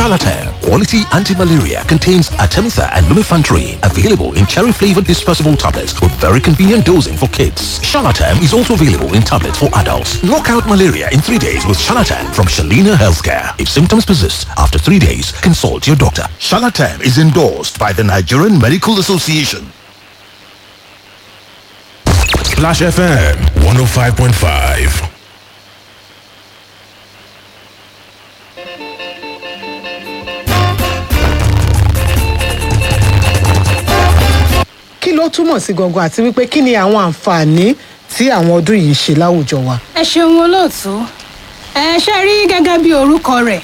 Charlatan, quality anti-malaria, contains Artemether and lumefantrine. Available in cherry-flavored dispersible tablets with very convenient dosing for kids. Charlatan is also available in tablets for adults. Knock out malaria in three days with Charlatan from Shalina Healthcare. If symptoms persist after three days, consult your doctor. Charlatan is endorsed by the Nigerian Medical Association. Splash FM 105.5. kí ló túmọ̀ sí gangan àti wípé kí ni àwọn àǹfààní tí àwọn ọdún yìí ń ṣe láwùjọ wa. ẹ ṣeun olóòtú ẹ ṣe rí gẹ́gẹ́ bí orúkọ rẹ̀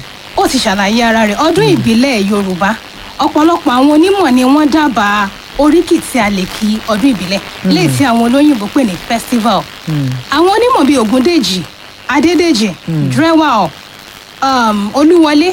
ó ti ṣàlàyé ara rẹ̀ ọdún ìbílẹ̀ yorùbá ọ̀pọ̀lọpọ̀ àwọn onímọ̀ ni wọ́n dábàá oríkì tí a lè kí ọdún ìbílẹ̀ léyìí tí àwọn olóyìnbó pè ní festival àwọn onímọ̀ bíi ògúndèjì adédèjì drewal um, olúwọlé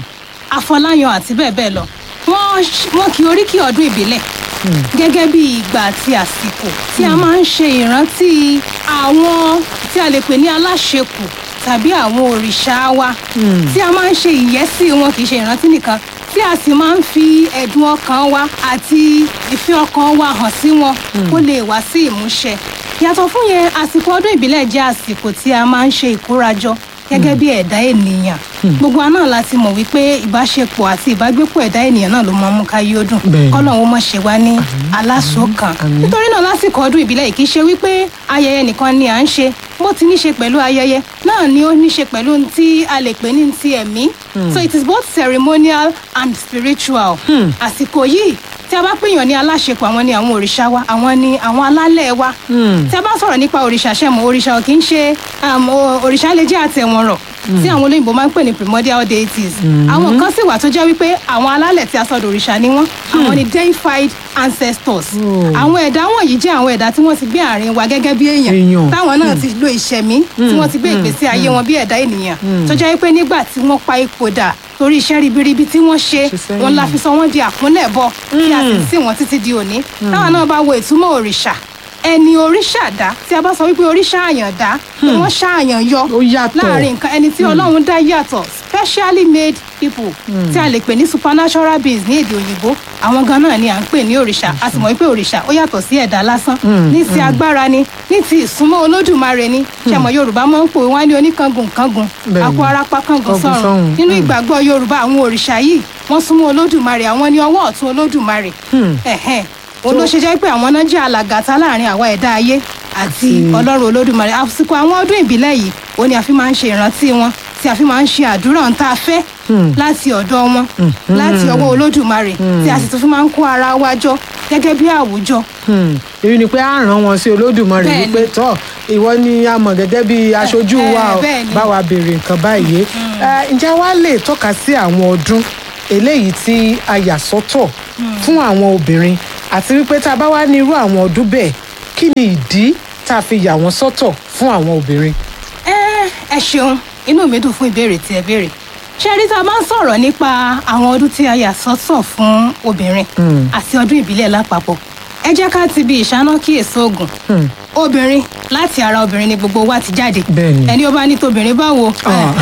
afọláyan àti bẹ́ẹ̀ bẹ́ẹ̀ lọ wọ́n wọ́n kí oríkì ọdún ìbílẹ̀ gẹ́gẹ́ bí ìgbà àti àsìkò tí a máa ń ṣe ìrántí àwọn tí a lè pè ní aláṣekù tàbí àwọn òrìṣà wa tí a máa ń ṣe ìyẹ́sí wọn kì í ṣe ìrántí nìkan tí a sì máa ń fi ẹ̀dùn ọkàn wa àti ìfẹ́ ọkàn wa hàn sí wọn kó lè wá sí ìmúṣẹ yàtọ̀ fún yẹn àsìkò ọdún ìbílẹ̀ jẹ́ àsìkò tí a máa ń ṣe ìkórajọ gẹ́gẹ́ bí ẹ̀dá ènìyàn gbogbo wa náà láti mọ̀ wípé ìbáṣepọ̀ àti ìbágbépọ̀ ẹ̀dá ènìyàn náà ló máa ń mú káyé ó dùn Bẹ́ẹ̀ni. kọ́lọ́hún mọ̀ ṣe wá ní aláṣọ̀kan nítorí náà lásìkò ọdún ìbílẹ̀ yìí kì í ṣe wípé ayẹyẹ nìkan ni à ń ṣe bó ti ní ṣe pẹ̀lú ayẹyẹ náà ni ó ní ṣe pẹ̀lú ohun tí a lè pè ní ti ẹ̀mí so it is both ceremonial and spiritual àsìkò yìí tí a bá pèèyàn ní aláṣepọ̀ àwọn ni àwọn òrìṣà wa àwọn ni àwọn alálẹ̀ wa tí a bá sọ̀rọ̀ nípa òrìṣà ṣẹ̀mọ̀ òrìṣà ò kì í ṣe um, o- òrìṣà lè jẹ́ àtẹ̀wọ̀nrọ̀ tí àwọn olóyìnbó máa ń pè ní primordial deities àwọn kan sì wà tó jẹ́ wípé àwọn alálẹ̀ tí a sọ̀dọ̀ òrìṣà ni wọ́n àwọn ni deified ancestors àwọn ẹ̀dá wọ̀nyí jẹ́ àwọn ẹ̀dá tí wọ́n ti gbé àárín wa gẹ́gẹ́ bí èèyàn Èèyàn. táwọn náà ti lo ìṣẹ̀mí tí wọ́n ti gbé ìgbésí ayé wọn bí ẹ̀dá ènìyàn tó jẹ́ wípé nígbà tí wọ́n pa ipò dà torí iṣẹ́ ribiribi tí wọ́n ṣe Ṣe sẹ́yìn. wọn la fi sọ wọ́n di àkúnlẹ̀bọ tí a sì ń sìn wọ́n títí di òní táwọn náà bá wo ìtumọ̀ òrìṣà ẹni oríṣà dá tí a bá sọ wípé oríṣà àyàn dá pé wọ́n ṣàyàn yọ Ó yàtọ̀. láàrin nǹkan ẹni tí ọlọ́run dá yàtọ̀ specially made people tí a lè pè ní supernatural beings ní èdè òyìnbó àwọn gan náà ni à ń pè ní òrìṣà a sì mọ̀ wípé òrìṣà ó yàtọ̀ sí ẹ̀dá lásán ní ti agbára ni ní ti ìsúnmọ́ olódùmarè ni ṣẹ̀mọ̀ yorùbá máa ń pò wọ́n á ní oníkangun kangun Bẹ́ẹ̀ni. akọ arapa kangun Kangun sọ̀rùn sọ́run. nínú ìgbàgbọ́ yorùbá àwọn òrìṣà yìí wọ́n súnmọ́ olódùmarè àwọn ni ọwọ́ ọ̀tún olódùmarè ẹ̀hẹ́n òun ló ṣe jẹ́ pé àwọn náà jẹ́ alàgàtà láàrin àwa ẹ̀dá ayé àti ọlọ́run olódùmarè àsìkò àwọn ọdún ìbílẹ̀ yìí òun ni a fi máa ń ṣe ìrántí wọn tí a fi máa ń ṣe àdúrà ń tá a fẹ́ láti ọ̀dọ̀ wọn láti ọwọ́ olódùmarè tí a sì tún fi máa ń kó ara wa jọ gẹ́gẹ́ bí àwùjọ Hmm. èyí ni pé a ràn wọn sí olódùmarè Bẹ́ẹ̀ni. wípé tọ ìwọ ni a mọ̀ gẹ́gẹ́ bí aṣojú eh, wa o bẹ́ẹ̀ni. bá wa béèrè nǹkan báyìí Eh, ǹjẹ́ wàá lè tọ́ka sí àwọn ọdún eléyìí tí a yà sọ́tọ̀ fún àwọn obìnrin àti wípé tá a bá wá ní irú àwọn ọdún bẹ́ẹ̀ kí ni ìdí tá a fi yà wọ́n sọ́tọ̀ fún àwọn obìnrin. ẹ ẹ ṣeun inú mi dùn fún ìbéèrè tí ẹ béèrè ṣé rí tá a bá ń sọ̀rọ̀ nípa àwọn ọdún tí a yà sọ́tọ̀ fún obìnrin àti ọdún ìbílẹ̀ lápapọ̀ ẹ jẹ́ ká ti bi ìṣáná kíyèsí oògùn obìnrin láti ara obìnrin ni gbogbo wa ti jáde Bẹ́ẹ̀ni. ẹni ó bá ní tobìnrin báwo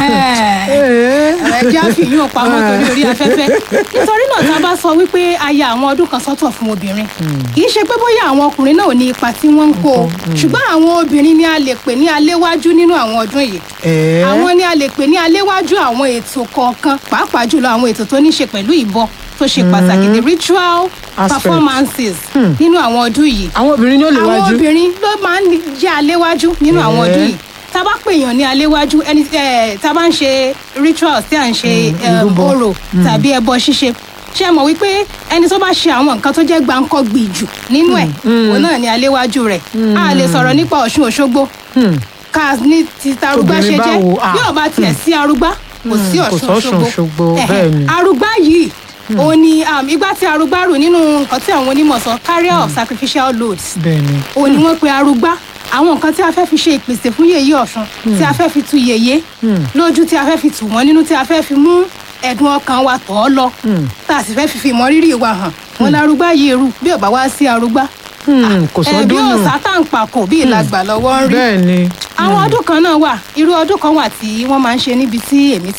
ẹ jẹ́ àfihàn pamọ́ torí orí afẹ́fẹ́ nítorí náà tá a bá sọ wípé a ya àwọn ọdún kan sọ́tọ̀ fún obìnrin kì í ṣe pé bóyá àwọn ọkùnrin náà ò ní ipa tí wọ́n ń kó o ṣùgbọ́n àwọn obìnrin ni a lè pè ní aléwájú nínú àwọn ọdún yìí Ẹ̀ẹ́. àwọn ni a lè pè ní aléwájú àwọn ètò kọ̀ọ̀kan pàápàá jùlọ àwọn ètò tó ní ṣe pẹ̀lú ìbọ tó ṣe pàtàkì the ritual Aspect. performances nínú àwọn ọdún yìí àwọn obìnrin ni ó lè àwọn wájú. obìnrin ló máa ń jẹ́ aléwájú nínú àwọn Ẹ̀ẹ́. ọdún yìí tá a bá pèèyàn ní aléwájú ẹni eh, tá a bá ń ṣe rituals tí à ń ṣe eh, ìrúbọ. orò tàbí ẹbọ ṣíṣe ṣé ẹ mọ̀ wípé ẹni tó bá ṣe àwọn nǹkan tó jẹ́ gbáǹkọ́gbì jù nínú ẹ̀ òun náà ni aléwájú rẹ̀ a lè sọ̀rọ̀ nípa ọ̀ṣun òṣogbo ká ní ti tarugba ṣe Obìnrin jẹ́ báwo? Ah. bí ọba tiẹ̀ sí arúgbá kò sí kò ọ̀ṣun sọ́ṣun Òṣogbo, Ẹ̀hẹ̀, bẹ́ẹ̀ ni. arúgbá yìí òun ni um, igbá tí arúgbá rù nínú nǹkan tí àwọn onímọ̀ sọ carrier of sacrificial loads bẹ́ẹ̀ni. òun ni wọ́n pe arúgbá àwọn nǹkan tí a fẹ́ fi ṣe ìpèsè fún yèyé ọ̀ṣun tí a fẹ́ fi tu yèyé lójú tí a fẹ́ fi tù wọ́n nínú tí a fẹ́ fi mú ẹ̀dùn ọkàn wa tọ̀ ọ́ lọ tá a sì fẹ́ fi fi ìmọrírì wa hàn wọn lárúgbá yìí rú bí ò bá wá sí arúgbá Hmm, kò ẹ bí sọ́dún nù. òòsà tá à ń pàkó bí ìlàgbà lọ́wọ́ ń rí bẹ́ẹ̀ni. àwọn ọdún kan náà wà irú ọdún kan wà tí wọ́n máa ń ṣe níbi tí èmi ti wá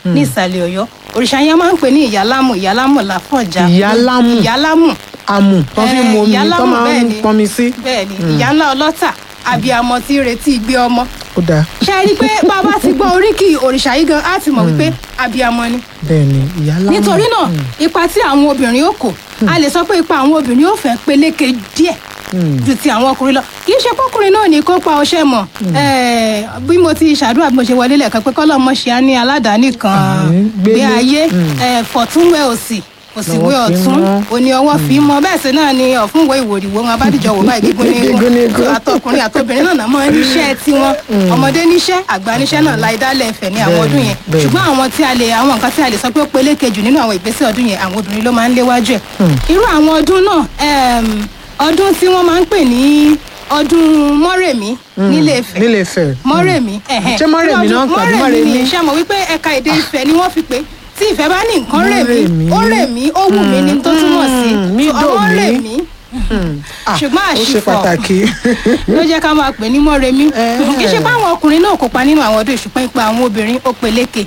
ní ìsàlẹ̀ ọ̀yọ́ òrìṣà yẹn máa ń pè ní ìyálámù ìyálámù láfọ̀já Ìyálámù. ìyálámù amù tó fi mu omi tó ìyálámù máa bẹ́ẹ̀ ń ni. pọnmi sí bẹ́ẹ̀ ni ìyá ńlá ọlọ́tà abiyamọ tí ń retí gbé ọmọ ó dáa ṣe rí i pé bàbá ti gbọ́ oríkì òrìṣà yìí gan á ti mọ̀ wípé abiyamọ ni bẹ́ẹ̀ ni ìyá lámù nítorí náà ipa tí àwọn obìnrin ó kò a lè sọ pé ipa àwọn obìnrin ó fẹ́ peléke díẹ̀ ju ti àwọn ọkùnrin lọ kì í ṣe pọkùnrin náà ní kó pa ọṣẹ mọ Eh, bí mo ti ṣàdúrà bí mo ṣe wọlé lẹ́ẹ̀kan pé kọ́lọ́mọ ṣe á ní aládàáni kan Àmín. gbé Gbélé. ayé eh, fọ̀túnwẹ̀ òsì òsìwé Lọ́wọ́ fi ọ̀tún mọ́. òní ọwọ́ fi mọ́ bẹ́ẹ̀ sì náà ni ọ̀fúnwẹ̀ ìwòrìwò wọn abádìjọ wò báyìí gígùn ní Gígùn ní igun igun. àtọkùnrin àtobìnrin náà náà mọ́ níṣẹ́ tiwọn ọmọdé níṣẹ́ àgbà níṣẹ́ náà láì dálẹ̀ ẹ̀fẹ̀ ní àwọn Bẹ́ẹ̀ni, ọdún yẹn bẹ́ẹ̀ni. ṣùgbọ́n àwọn tí a lè àwọn nǹkan tí a lè sọ pé ó peléke jù nínú àwọn ìgbésẹ̀ ọdún yẹn àwọn obìnrin ló máa ń léwájú ẹ̀ irú àwọn ọdún náà em, ọdún tí wọ́n máa ń pè ní ọdún mọ́rèmí nílé Ifẹ̀ nílé Ifẹ̀ mọ́rèmí ẹ̀hẹ́n. Ṣé Mọ́rèmí náà ń pè àbí mọ́rèmí ni Mọ́rèmí? ṣé mọ̀ wípé ẹ̀ka èdè Ifẹ̀ ni wọ́n fi pé tí ìfẹ́ bá ní nǹkan rèmí Mọ́rèmí. ó rèmí ó wù mí ni tó túmọ̀ sí Mm, mí So, dò ọmọ mí. rèmí Ah, ṣùgbọ́n ó ṣe àṣìfọ̀ pàtàkì ló jẹ́ ká máa pè ní mọ́remí Eh. kì í ṣe pé àwọn ọkùnrin náà kópa nínú àwọn ọdún ìṣùpẹ́ ipa àwọn obìnrin ó peléke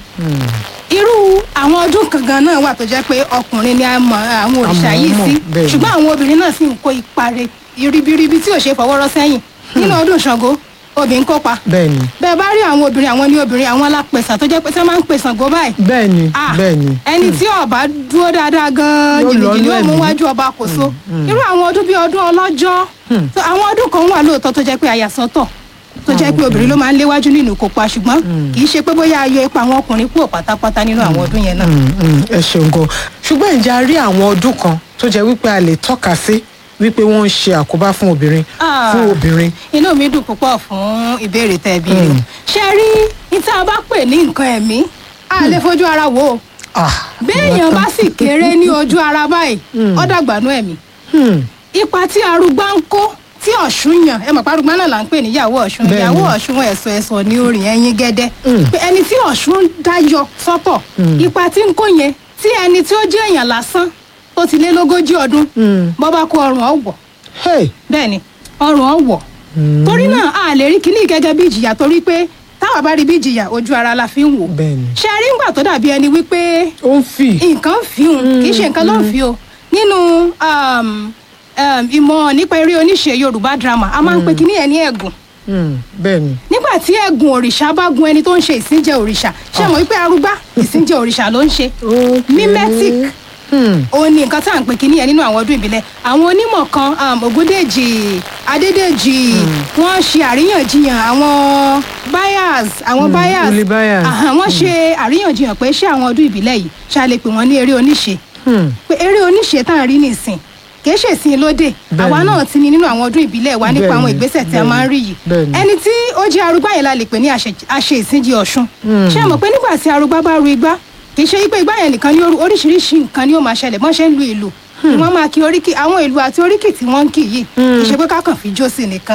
irú àwọn ọdún kankan náà wà tó jẹ́ pé ọkùnrin ni a mọ̀ àwọn òrìṣà Àmọ́ yìí mọ̀, sí bẹ́ẹ̀ ni. ṣùgbọ́n àwọn obìnrin náà sì ń kó ipa rẹ̀ ribiribi tí ò ṣe fọwọ́rọ́ sẹ́yìn nínú ọdún Ṣàngó obìnrin kópa bẹ́ẹ̀ ni bẹ́ẹ̀ bá rí àwọn obìnrin àwọn ní obìnrin àwọn alápẹ̀sà tó jẹ́ pé tí wọ́n máa ń pè Ṣàngó báyìí bẹ́ẹ̀ ni Ah, bẹ́ẹ̀ ni ẹni tí ọba dúró dáadáa gan Yóò lọ jìnnìjìnnì nú yóò mú ẹ̀mí. wájú ọba kò so irú àwọn ọdún bíi ọdún ọlọ́jọ́ So, àwọn ọdún kan wà lóòótọ́ tó jẹ́ pé àyàsọ́tọ̀ tó jẹ́ pé obìnrin ló máa ń léwájú nínú ìkópa ṣùgbọ́n kì í ṣe pé bóyá ayọ̀ ipa àwọn ọkùnrin kúrò pátápátá nínú àwọn ọdún yẹn náà. Mm, mm, ẹ ṣeun gan ṣùgbọ́n ǹjẹ́ a rí àwọn ọdún kan tó jẹ́ wípé a lè tọ́ka sí wípé wọ́n ń ṣe àkóbá fún obìnrin Ah. fún obìnrin inú mi dùn púpọ̀ fún ìbéèrè tẹ́ ẹ béèrè ṣe rí ní tá a bá pè ní nǹkan ẹ̀mí a lè fojú ara wò ó Ah, béèyàn bá sì kéré ní ojú ara báyìí ó dàgbànú ẹ̀mí hmm, ipa tí arúgbá ń kó tí ọ̀ṣun yàn ẹ mọ̀ pé arúgbá náà là ń pè níyàwó ọ̀ṣun Bẹ́ẹ̀ni. ìyàwó ọ̀ṣun ẹ̀sọ̀ ẹ̀sọ̀ ní orin ẹ̀yìn gẹ́dẹ́ pé ẹni tí ọ̀ṣun dáyọ sọ́tọ̀ ipa tí ń kó yẹn tí ẹni tí ó jẹ́ èèyàn lásán tó ti lé lógójì ọdún bọ́ bá kó ọrùn ọ̀wọ̀ hey, bẹ́ẹ̀ ni ọrùn ọ̀wọ̀ torí náà a lè rí kíní gẹ́gẹ́ bí ìjìyà torí pé táwa bá rí bí ìjìyà ojú ara la fi ń wò Bẹ́ẹ̀ni. ṣe rí ńgbà tó dàbí ẹni wípé ó ń fì nǹkan fi hùn kì í ṣe nǹkan ló ń fi o nínú um, um, ìmọ̀ nípa eré oníṣe yorùbá drama a máa ń pe kíní ẹ̀ ní ẹ̀gùn Hmm, bẹ́ẹ̀ ni nígbà tí ẹ̀gùn òrìṣà bá gun ẹni tó ń ṣe ìsìnjẹ òrìṣà ṣé mọ̀ wípé arúgbá ìsìnjẹ òrìṣà ló ń ṣe Okay. mimetic Hmm, òun ni nǹkan tá à ń pè kíní ẹ̀ nínú àwọn ọdún ìbílẹ̀ àwọn onímọ̀ kan um, ògúndèjì adédèjì wọ́n ṣe àríyànjiyàn àwọn buyers àwọn buyers Uli buyers. Àhà, wọ́n ṣe àríyànjiyàn pé ṣé àwọn ọdún ìbílẹ̀ yìí ṣá lè pè wọ́n ní eré oníṣe hmm, pé eré oníṣe tá à ń rí nìsín kìí ṣe ìsìn lóde Bẹ́ẹ̀ni. àwa náà ti ní nínú àwọn ọdún ìbílẹ̀ wa nípa àwọn Bẹ́ẹ̀ni, ìgbésẹ̀ tí a máa ń rí yìí bẹ́ẹ̀ni. ẹni tí ó jẹ́ arúgbá yẹn la lè pè ní àṣẹ- àṣe ìsìnjì ọ̀ṣun ṣé ẹ mọ̀ pé nígbà tí arúgbá bá ru igbá kìí ṣe pé igbá yẹn nìkan ní oru- oríṣiríṣi nǹkan ni ó máa ṣẹlẹ̀ bọ́n ṣe ń lu ìlú wọ́n máa kí oríkì àwọn ìlú àti oríkì tí wọ́n ń kì yìí kìí ṣe pé ká kàn fi jó sí nìkan